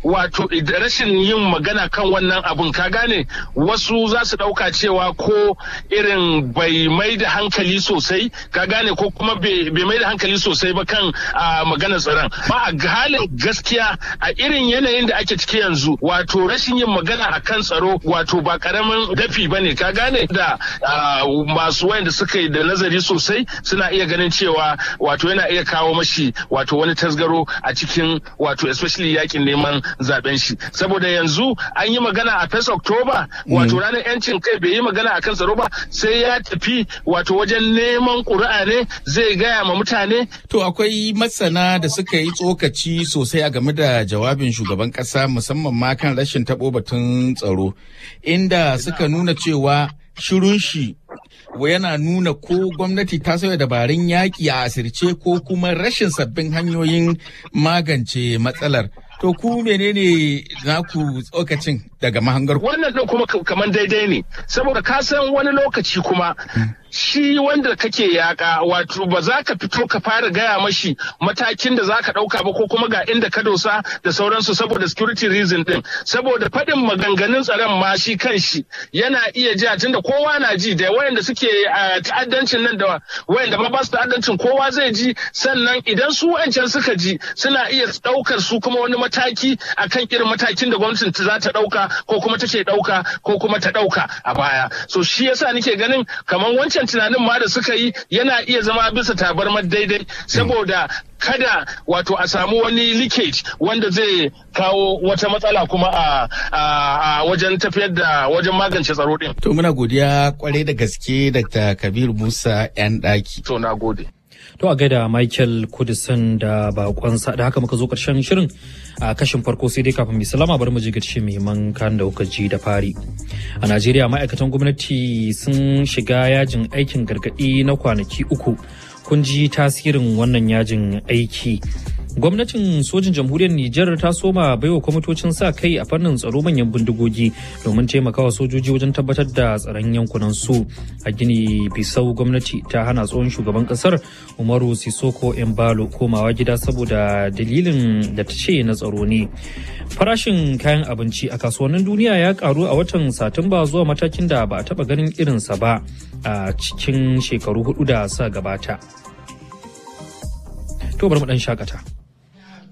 wato rashin yin magana kan wannan abun ka gane wasu za su ɗauka cewa ko irin bai mai da hankali sosai ka gane ko kuma bai mai da hankali sosai ba kan maganar tsaron ba a halin gaskiya a irin yanayin da ake ciki yanzu wato rashin yin magana a kan tsaro wato ba karamin dafi ba ne ka gane da masu wayanda suka yi da nazari sosai suna iya ganin cewa wato yana iya kawo mashi wato wani tasgaro a cikin wato especially yakin neman zaben shi saboda yanzu an yi magana a 1 October wato ranar yancin kai bai yi magana a kan tsaro ba sai ya tafi wato wajen neman ƙuri'a ne zai gaya ma mutane to akwai masana da suka yi tsokaci sosai a game da jawabin shugaban kasa musamman ma kan rashin taɓo batun tsaro inda suka nuna cewa shirun shi yana nuna ko gwamnati ta sauya dabarun yaƙi a asirce ko kuma rashin sabbin hanyoyin magance matsalar. To ku menene naku tsokacin daga mahangar Wannan ɗin kuma kamar daidai ne, saboda ka san wani lokaci kuma shi wanda kake yaƙa wato ba za ka fito ka fara gaya mashi matakin da za ka ɗauka ba ko kuma ga inda ka dosa da sauransu saboda security reason ɗin. Saboda faɗin maganganun tsaron ma shi kan shi yana iya ji tunda kowa na ji da wayanda suke ta'addancin nan da wayanda ma ba su ta'addancin kowa zai ji sannan idan su wancan suka ji suna iya ɗaukar su kuma wani mataki akan irin matakin da gwamnatin za ta ɗauka ko kuma take ɗauka ko kuma ta ɗauka a baya so shi yasa nake ganin kamar wancan tunanin ma da suka yi yana iya zama bisa tabarmar daidai saboda kada wato a samu wani leakage wanda zai kawo wata matsala kuma a wajen tafiyar da wajen magance tsaro din. To muna godiya kwarai da gaske Dr. Kabir Musa 'yan ɗaki. To na gode. To a gaida Michael Kudisan da bakonsa da haka muka zo karshen shirin a kashin farko sai dai kafin mai salama bari mu ji gaci muhimman kan da kuka ji da fari. A Najeriya ma'aikatan gwamnati sun shiga yajin aikin gargaɗi na kwanaki uku. Kun ji tasirin wannan yajin aiki. gwamnatin sojin jamhuriyar Nijar ta soma baiwa kwamitocin sa kai a fannin tsaro manyan bindigogi domin taimakawa sojoji wajen tabbatar da tsaron yankunan su a gini bisau gwamnati ta hana tsohon shugaban kasar umaru sisoko embalo komawa gida saboda dalilin da ta ce na tsaro ne farashin kayan abinci a kasuwannin duniya ya karu a watan satumba zuwa matakin da ba a taba ganin irinsa ba a cikin shekaru hudu da sa gabata to bari mu dan shakata